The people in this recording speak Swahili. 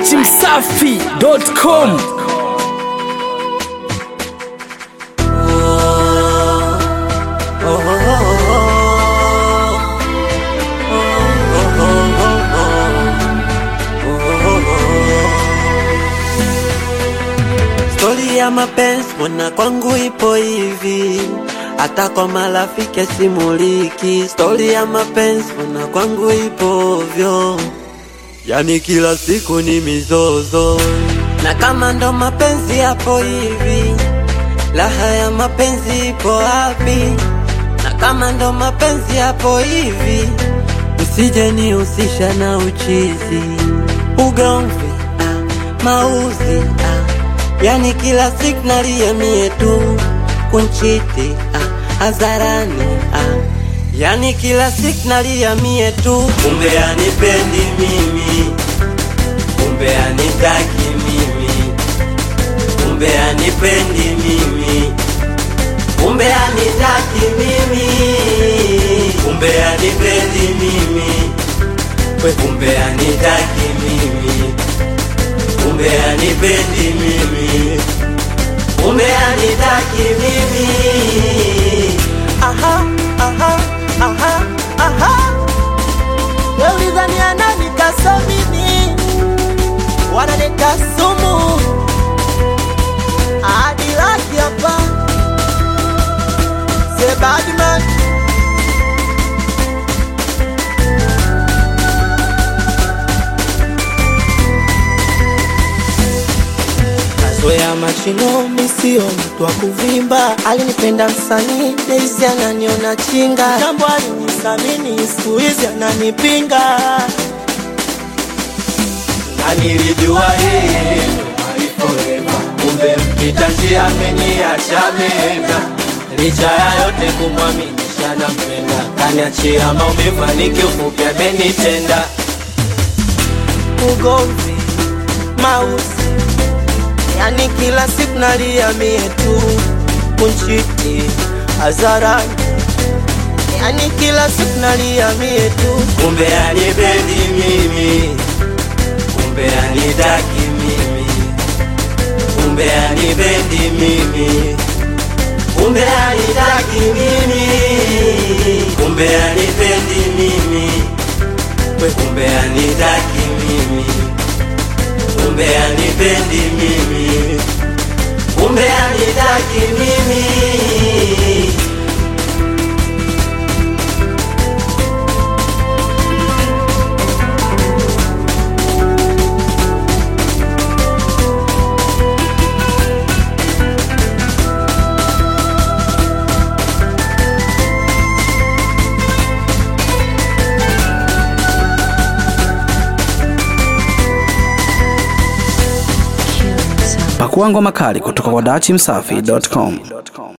dachimsafi.com Stori ya mapenzi mbona kwangu ipo hivi, hata kwa marafiki simuliki. Stori ya mapenzi mbona kwangu ipo ovyo, yani kila siku ni mizozo. Na kama ndo mapenzi yapo hivi, raha ya mapenzi ipo wapi? Na kama ndo mapenzi yapo hivi, usije nihusisha na uchizi, ugomvi, ah, mauzi ah. Yani kila siku nalia mie tu kunchiti ah, hadharani ah. Yani kila siku nalia mie tu, kumbe anipendi mimi, kumbe anitaki mimi, kumbe anipendi mimi, kumbe anitaki mimi, kumbe anipendi mimi, we kumbe anitaki mimi kumbe anipendi mimi, kumbe anitaki mimi. Aha, aha, aha, aha. Wewe ulidhania nani kasomini? Wananita sumu hadi laki hapa Say bad man Kazoea machino misio mtu wa kuvimba, alinipenda msanii Daisy ananiona chinga, jambo alinisamini siku hizi ananipinga. Na nilijua yeye ndo my forever, kumbe mpita njia ameniacha mema. Licha ya yote kumwaminisha nampenda, kaniachia maumivu, nikiufupi amenitenda. ugomvi, mausi, yani kila siku nalia mie tu, kunchiti hadharani, yani kila siku nalia mie tu. kumbe anipendi mimi, kumbe anitaki mimi, kumbe anipendi mimi, kumbe anitaki mimi, kumbe anipendi mimi, we kumbe anitaki mimi, kumbe anipendi mimi, kumbe anitaki mimi. pakua ngoma kali kutoka kwa dachimsafi.com